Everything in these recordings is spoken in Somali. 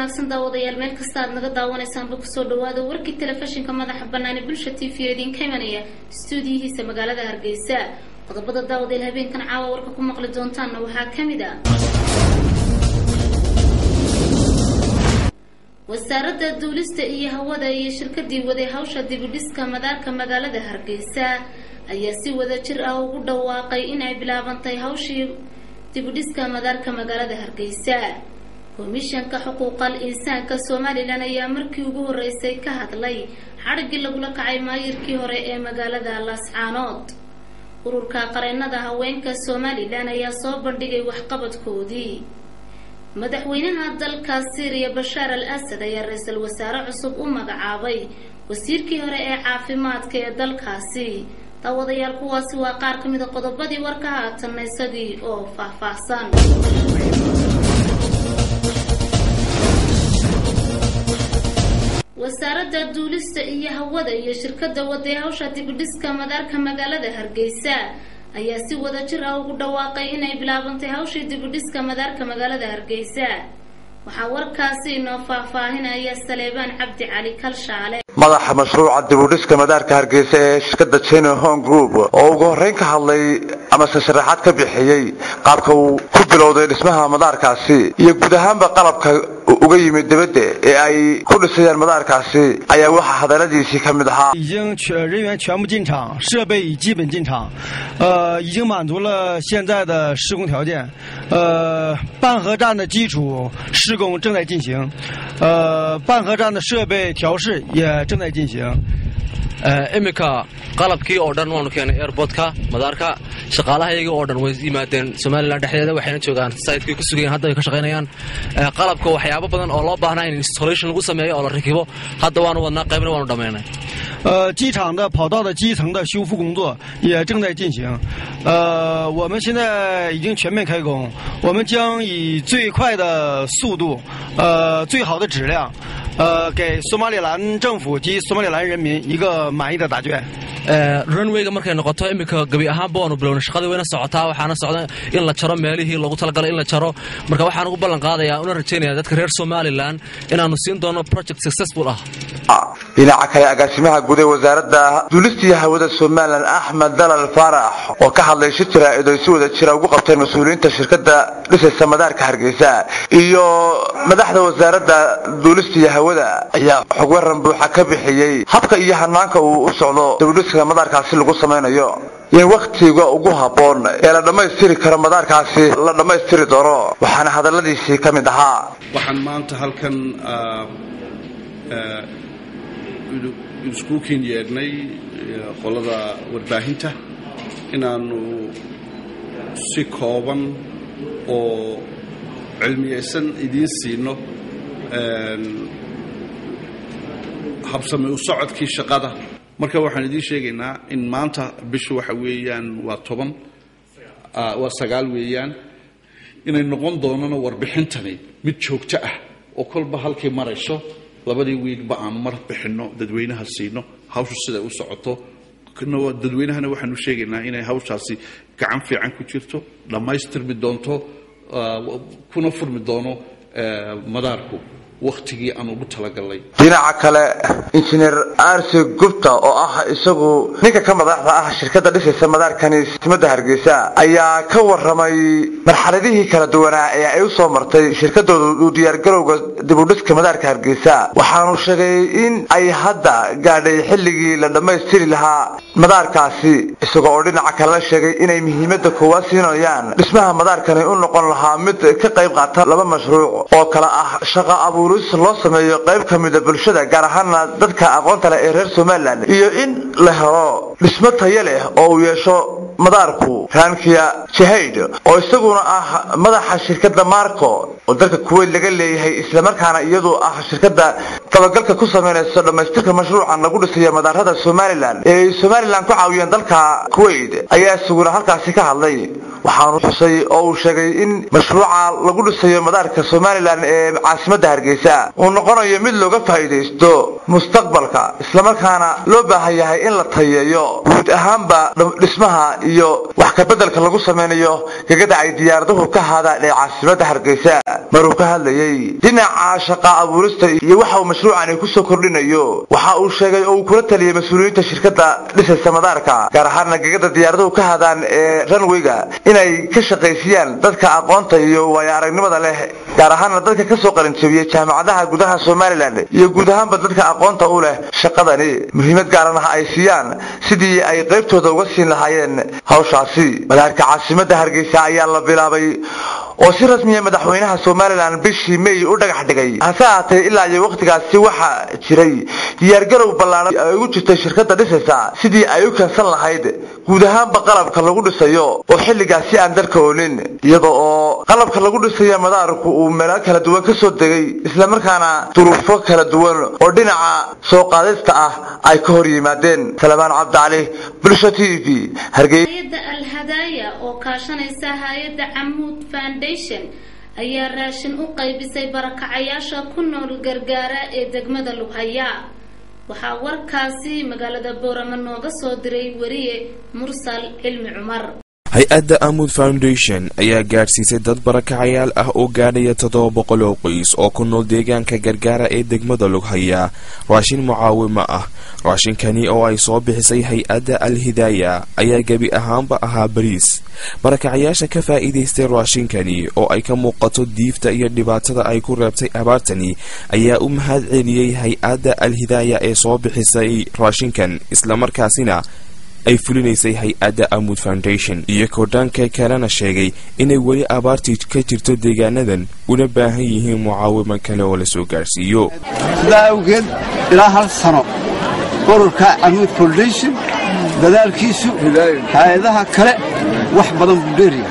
wanaagsan daawadayaal meel kasta aad naga daawanaysaanba kusoo dhawaada warkii telefishinka madaxa banaani bulsha t v oo idinka imanaya stuudiyihiisa magaalada hargeysa qodobada daawadayaal habeenkan caawa warka ku maqli doontaanna waxaa ka mid ah wasaaradda duulista iyo hawada iyo shirkadii waday hawsha dibidhiska madaarka magaalada hargeysa ayaa si wada jir ah ugu dhawaaqay inay bilaabantay hawshii dibidhiska madaarka magaalada hargeysa komishanka xuquuqal insaanka somalilan ayaa markii ugu horeysay ka hadlay xadhiggii lagula kacay maayirkii hore ee magaalada laascaanood ururka qareennada haweenka somalilan ayaa soo bandhigay waxqabadkoodii madaxweynaha dalka syriya bashaar al asad ayaa ra-iisul wasaare cusub u magacaabay wasiirkii hore ee caafimaadka ee dalkaasi daawadayaal kuwaasi waa qaar ka mid a qodobadii warka haatanna isagii oo faahfaahsan wasaaradda duulista iyo hawada iyo shirkadda waday hawsha dibidhiska madaarka magaalada hargeysa ayaa si wada jir ah ugu dhawaaqay inay bilaabantay hawshii dibidhiska madaarka magaalada hargeysa waxaa warkaasi inoo faahfaahinaya saleebaan cabdi cali kalshaale madaxa mashruuca dibudhiska madaarka hargeysa ee shirkadda china home group oo ugu horreyn ka hadlay amase sharaxaad ka bixiyey qaabka uu ku bilowday dhismaha madaarkaasi iyo guud ahaanba qalabka uga yimid dibadda ee ay ku dhisayaan madaarkaasi ayaa waxaa hadaladiisii ka mid ahaa 已经全人员全部进场，设备已基本进场，呃，已经满足了现在的施工条件，呃，半河站的基础施工正在进行，呃，半河站的设备调试也正在进行。 iminka qalabkii oo dhan waanu keenay airbortka madaarka shaqaalahayaga oo dhan way yimaadeen somalilan dhexdeeda waxayna joogaan saytkay ku sugayen hadda ay ka shaqaynayaan qalabka waxyaabo badan oo loo baahnaa in installation lagu sameeyo oo la rakibo hadda waanu wadnaa qaybna waanu dhammaynay 呃，机场的跑道的基层的修复工作也正在进行。呃，我们现在已经全面开工，我们将以最快的速度，呃，最好的质量，呃，给索马里兰政府及索马里兰人民一个满意的答卷。 runwayga markay noqoto iminka gebi ahaanba waanu bilowna shaqadii wayna socotaa waxaana socda in la jaro meelihii loogu talagalay in la jaro marka waxaan ugu ballan qaadayaa una rajaynaya dadka reer somalilan inaanu siin doono project successful ah dhinaca kale agaasimaha guud ee wasaaradda duulista iyo hawada somalilan axmed dalal faarax oo ka hadlay shir jaraa'id ay si wada jira ugu qabteen mas-uuliyiinta shirkadda dhisaysa madaarka hargeysa iyo madaxda wasaaradda duulista iyo hawada ayaa xog waran buuxa ka bixiyey habka iyo hanaanka uu u socdo dibudhiska madaarkaasi lagu samaynayo iyo wakhtiga ugu habboon ee la dhammaystiri karo madaarkaasi la dhammaystiri doono waxaana hadalladiisii ka mid ahaa waxaan maanta halkan iskuukiin yeedhnay qolada warbaahinta inaannu si kooban oo cilmiyaysan idiin siino habsame u socodkii shaqada marka waxaan idiin sheegaynaa in maanta bishu waxa weeyaan waa toban waa sagaal weeyaan inay noqon doonana warbixintani mid joogto ah oo kolba halkay marayso labadii wiilba aanu mar bixinno dadweynaha siino hawshu siday u socoto dadweynahana waxaanu sheegaynaa inay hawshaasi gacan fiican ku jirto dhammaystirmi doonto kuna furmi doono madaarku wakhtigii aan ugu talagalnay dhinaca kale injineer arsi gupta oo ah isagu ninka ka madaxda ah shirkadda dhisaysa madaarkani simada hargeysa ayaa ka waramay marxaladihii kala duwanaa ee ay u soo martay shirkadooda u diyaargarowga dibudhiska madaarka hargeysa waxaanu sheegay in ay hadda gaadhay xilligii la dhammaystiri lahaa madaarkaasi isagoo oo dhinaca kalena sheegay inay muhiimada koowaad siinayaan dhismaha madaarkani u noqon lahaa mid ka qayb qaata laba mashruuc oo kale ah shaqa abuur loo sameeyo qayb ka mida bulshada gaar ahaana dadka aqoonta leh ee reer somalilan iyo in la helo dhismo tayo leh oo uu yeesho madaarku rankia jahayd oo isaguna ah madaxa shirkadda marco oo dalka kuweyt laga leeyahay islamarkaana iyadu ah shirkadda dabagalka ku samaynayso dhammaystirka mashruucan lagu dhisayo madaarada somalilan ee ay somalilan ku caawiyeen dalka kuweyt ayaa isaguna halkaasi ka hadlay waxaanu xusay oo uu sheegay in mashruuca lagu dhisayo madaarka somalilan ee caasimadda hargeysa uu noqonayo mid looga faa'iidaysto mustaqbalka islamarkaana loo baahan yahay in la tayeeyo guud ahaanba dhismaha iyo wax kabeddelka lagu samaynayo gegada ay diyaaraduhu ka haadaan ee caasimada hargeysa maruu ka hadlayey dhinaca shaqa abuurista iyo waxa uu mashruucani kusoo kordhinayo waxa uu sheegay oo uu kula taliyey mas-uuliyiinta shirkada dhisaysa madaarka gaar ahaana gegada diyaaraduhu ka haadaan ee ranweyga inay ka shaqaysiyaan dadka aqoonta iyo waayo aragnimada leh gaar ahaana dadka kasoo qalinjabiyey jaamacadaha gudaha somalilan iyo guud ahaanba dadka aqoonta u leh shaqadani muhiimad gaaran ah ay siiyaan sidii ay qaybtooda uga siin lahaayeen hawshaasi madaarka caasimada hargeysa ayaa la bilaabay oo si rasmiya madaxweynaha somalilan bishii may u dhagax dhigay hase ahaatee ilaa iyo wakhtigaasi waxaa jiray diyaargarow ballaaran ay ugu jirtay shirkada dhisaysa sidii ay u keensan lahayd guud ahaanba qalabka lagu dhisayo oo xilligaasi aan dalka oonin iyada oo qalabka lagu dhisayo madaarku uu meelo kala duwan ka soo degay islamarkaana duruufo kala duwan oo dhinaca soo qaadista ah ay ka hor yimaadeen salmaan cabdicali bulsho t v hargey hay-adda alhadaaya oo kaashanaysa hay-adda camuud foundation ayaa raashin u qaybisay barakacayaasha ku nool gargaara ee degmada lughaya waxaa warkaasi magaalada boorama nooga soo diray wariye mursal cilmi cumar hay-adda amud foundation ayaa gaadhsiisay dad barakacayaal ah oo gaadhaya toddoba boqol oo qoys oo ku nool deegaanka gargaara ee degmada lughaya raashin mucaawimo ah raashinkani oo ay soo bixisay hay-adda al-hidaaya ayaa gebi ahaanba ahaa bariis barakacayaasha ka faa'iidaystay raashinkani oo ay ka muuqato diifta iyo dhibaatada ay ku reebtay abaartani ayaa u mahad celiyey hay-adda al-hidaaya ee soo bixisay raashinkan islamarkaasina ay fulinaysay hay-adda amud foundation iyo kordhaanka kalena sheegay inay weli abaartii ka jirto deegaanadan una baahan yihiin mucaawimo kale oo la soo gaarhsiiyo sidaa awgeed ilaa hal sano ururka amuud foundation dadaalkiisu hay-adaha kale wax badan buu dheeriya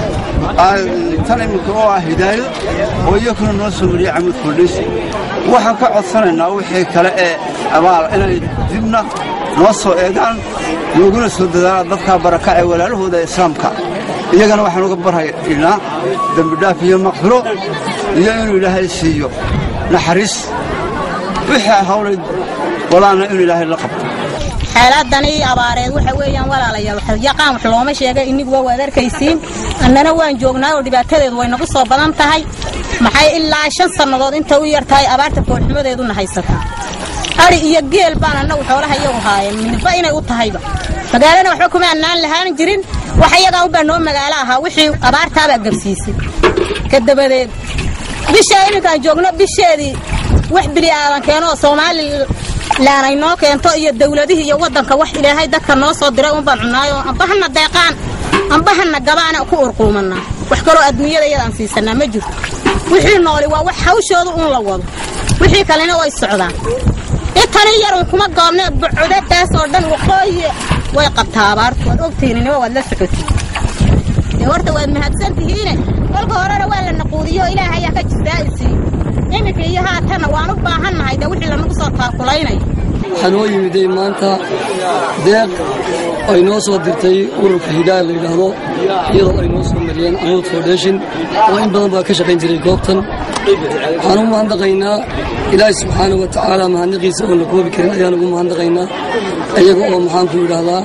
tan iminka oo ah hidaayo oo iyakuna noo soo mariyay camuud foundation waxaan ka codsanaynaa wixii kale ee abaal inay dibna noo soo eegaan nooguna soo dadaalaan dadkaa barakac ee walaalahooda islaamka iyagana waxaan uga barhaynaa dembidhaaf iyo maqfiro iyo inuu ilaahay siiyo naxariis wixii hawlay walaana inuu ilaahay la qabto xeeladani abaareed waxa weeyaan walaalayaal yaqaan wax looma sheegay iniguba waad arkaysiin annana waan joognaa oo dhibaatadeedu way nagu soo badan tahay maxay ilaa shan sannadood inta u yar tahay abaarta foolxumadeeduna haysataa adhi iyo geel baan annagu xoolaha iyagu haayeen midba inay u tahayba magaalana waxba kuma annaan lahaan jirin wax iyagaa unbaa noo magaalo ahaa wixii abaartaabaa gabsiisay ka dabadeed bishaa iminkaan joogno bisheedii wax bili aadan keeno oo somalilan ay noo keento iyo dawladihii iyo waddanka wax ilaahay dadka noo soo diray unbaan cunnaayo amba hana deeqaan amba hana gabaana ku urquumannaa wax kaloo adduunyada iyadaan siisanaa ma jirto wixii nooli waa wax hawshooda uun la wado wixii kalena way socdaan intani yar un kuma goobne bucudadaas oo dhan waqooyi way qabtaa abaartu waad ogtihininima waad la socotid dee horta waad mahadsan tihiine kolka horena waa la naquudiyo ilaah ayaa ka jisaa'isiiyo iminka iyo haatana waan u baahannahay dee wixii lanagu soo taakulaynayo waxaa noo yimiday maanta deeq ay noo soo dirtay ururka hidaaya la yidhaahdo iyadoo ay noo soo mariyeen amuud foundation oo in badan baa ka shaqayn jiray goobtan waxaan u mahadnaqaynaa ilaahi subxaana wa tacaala mahadnaqiisa oon la koobi karin ayaan ugu mahadnaqaynaa iyaga oo maxaanku yidhaahdaa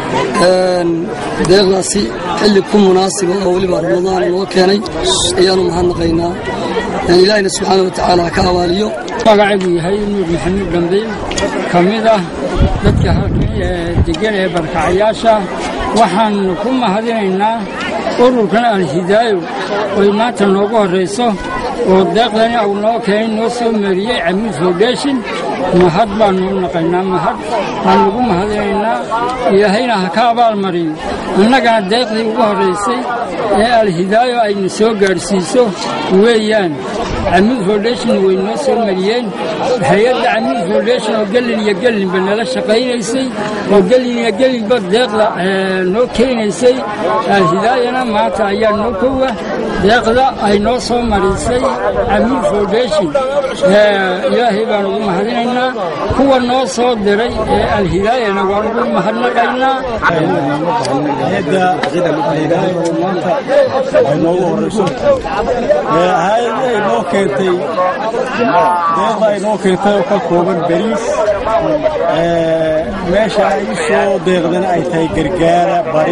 deeqdaasi xilli ku munaasiba oo weliba ramadaan noo keenay ayaanu mahadnaqaynaa ilaahina subxaana wa tacaala ha ka abaaliyo magacaygu yahay nuur maxamuud dhambe ka mid ah dadka degan ee barkacayaasha waxaan ku mahadinaynaa ururkan alhidaayo oy maanta noogu horrayso oo deeqdani au noo keenay noo soo mariyey camuud foundation mahad baannu u naqaynaa mahad baan ugu mahadinaynaa ilaahayna ha ka abaal mariyo annagana deeqdii ugu horraysay ee alhidaayo ayna soo gaadhsiiso weeyaan camuud foundation way noo soo mariyeen hay-adda camuud foundation oo gelin iyo gelinba nala shaqaynaysay oo gelin iyo gelinba deeqda noo keenaysay alhidaayana maanta ayaa noo kowa deeqda ay noo soo marisay camuud foundation ilaahay baan ugu mahadinaynaa kuwa noo soo diray ee alhidaayana waan ugu mahadnaqaynaa maanta ay noogu horayso hay-adii ay noo keentay deeqda ay noo keentay oo ka kooban beriis meesha ay u soo deeqdana ay tahay gargaara bari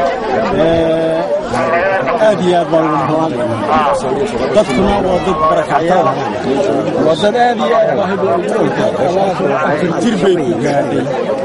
aad iyo aad baan ugu mahadnaqaynaa dadkuna waa dad barakacyaal waa dad aad iyo aad baahi afar jir bay ku gaadhay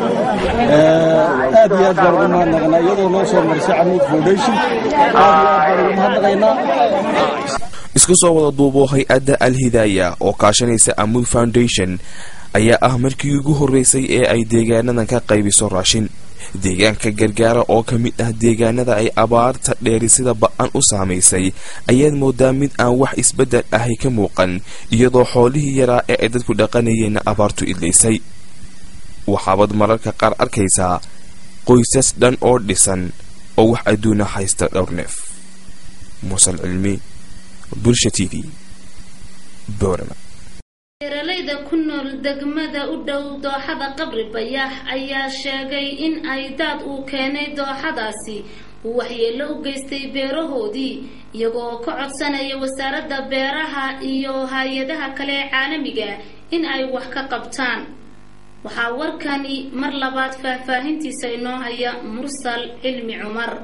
aad iyo aad baan ugu mahadnaqaynaa iyadoo noo soo marisay camuud foundation aad iyo aad baan ugu mahadnaqaynaa isku soo wada duubo hay-adda al-hidaaya oo kaashanaysa amuud foundation ayaa ah markii ugu horreysay ee ay deegaanadan ka qaybiso raashin deegaanka gargaara oo ka mid ah deegaanada ay abaarta dheeri sida ba-an u saamaysay ayaad moodaa mid aan wax isbeddel ahay ka muuqan iyadoo xoolihii yaraa ee ay dadku dhaqanayeenna abaartu idlaysay waxaabad mararka qaar arkaysaa qoysas dhan oo dhisan oo wax adduuna haysta dhowr neef muusal cilmi bulsha t v boorama beeralayda ku nool degmada u dhow dooxada qabri bayaax ayaa sheegay in ay daad uu keenay dooxadaasi uu waxyeello u geystay beerahoodii iyagoo ka codsanaya wasaaradda beeraha iyo hay-adaha kale ee caalamiga in ay wax ka qabtaan waxaa warkani mar labaad faahfaahintiisa inoo haya mursal cilmi cumar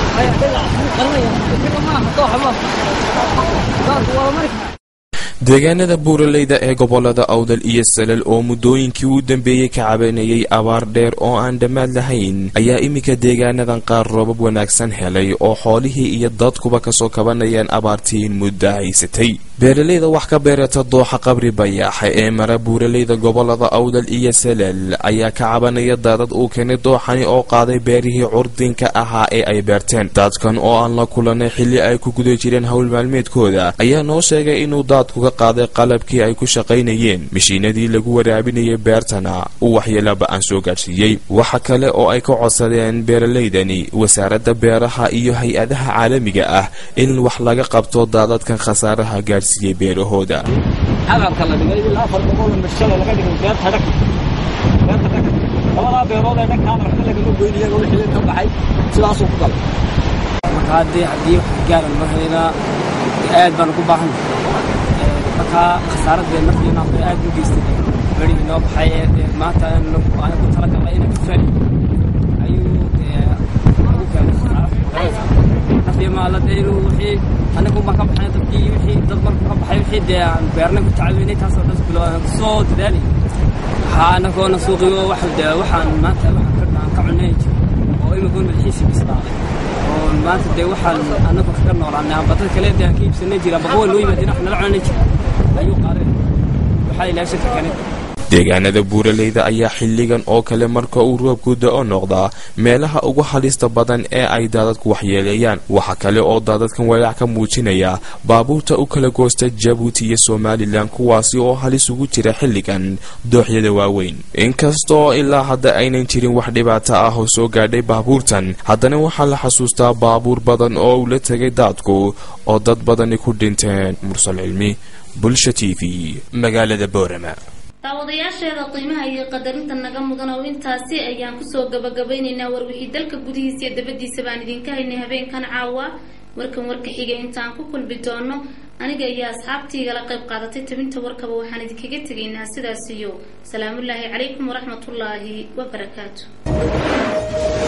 deegaanada buuraleyda ee gobolada awdal iyo salal oo muddooyinkii u dambeeyey ka cabanayay abaar dheer oo aan dhammaad lahayn ayaa iminka deegaanadan qaar roobab wanaagsan helay oo xoolihii iyo dadkuba kasoo kabanayaan abaartiin muddo haysatay beeralayda wax ka beerata dooxa qabri bayaaxa ee mara buuraleyda gobolada awdal iyo salal ayaa ka cabanaya daadad uu keenay dooxani oo qaaday beerihii curdinka ahaa ee ay beerteen daadkan oo aan la kulanay xilli ay ku guda jireen howl maalmeedkooda ayaa noo sheegay inuu daadku ka qaaday qalabkii ay ku shaqaynayeen mashiinadii lagu waraabinayay beertana uu waxyeelaba aan soo gaadhsiiyey waxa kale oo ay ka codsadeen beeralaydani wasaaradda beeraha iyo hay-adaha caalamiga ah in wax laga qabto daadadkan khasaaraha gaadhsiiyey beerahooda agabka la dhigay ilaa afar boqol mashada laga dhigay beerta dhag beerta dhag labadaa beerood ee dhankaan waxba lagama goyn iyaga wixii ka baxay sidaasuu ku galay marka haddii haddii wax gaaran ma haynaa aad baan ugu baahan marka khasaaradee naftiina bay aad u geystay berigii noo baxay ee maanta aan ku talagalnay inaan ka faali ayuu ugu keenay khasaaro naftii maalade inuu wixii anigu baan ka baxnay dadkii wixii dad markuu ka baxay wixii dee aan beernay ku tacaawinay taasoo dhan bilo aan kusoo dadaalay waxaa anagoona suuqiyo wax dee waxaan maanta waxaan ka aan ka cunay oo imikuun madaxiisii bislaaday oo maanta dee waxaan anagu kaga noolaanay amba dad kale dee aan ka iibsanay jira amba kuwa noo yimaadeen wax nala cunay jira ayuu qaaday waxaa ilaahay shirka keenay deegaanada buuraleyda ayaa xilligan oo kale marka uu roobku da-o noqdaa meelaha ugu halista badan ee ay daadadku waxyeeleeyaan waxa kale oo daadadkan walaac ka muujinaya baabuurta u kala goosta jabuuti iyo somalilan kuwaasi oo halis ugu jira xilligan dooxyada waaweyn inkastoo ilaa hadda aynan jirin wax dhibaato ah oo soo gaadhay baabuurtan haddana waxaa la xasuustaa baabuur badan oo uu la tegay daadku oo dad badani ku dhinteen mursal cilmi bulsha t v magaalada boorama daawadayaasheeda qiimaha iyo qadarinta naga mudan oo intaasi ayaan kusoo gabagabaynaynaa warwixii dalka gudihiisa iyo dabadiisa baan idinka haynay habeenkan caawa warkan warka xiga intaan ku kulmi doono aniga iyo asxaabtiigala qayb qaadatay tabinta warkaba waxaan idinkaga tegaynaa sidaas iyo salaamullaahi calaykum waraxmatullaahi wabarakaatu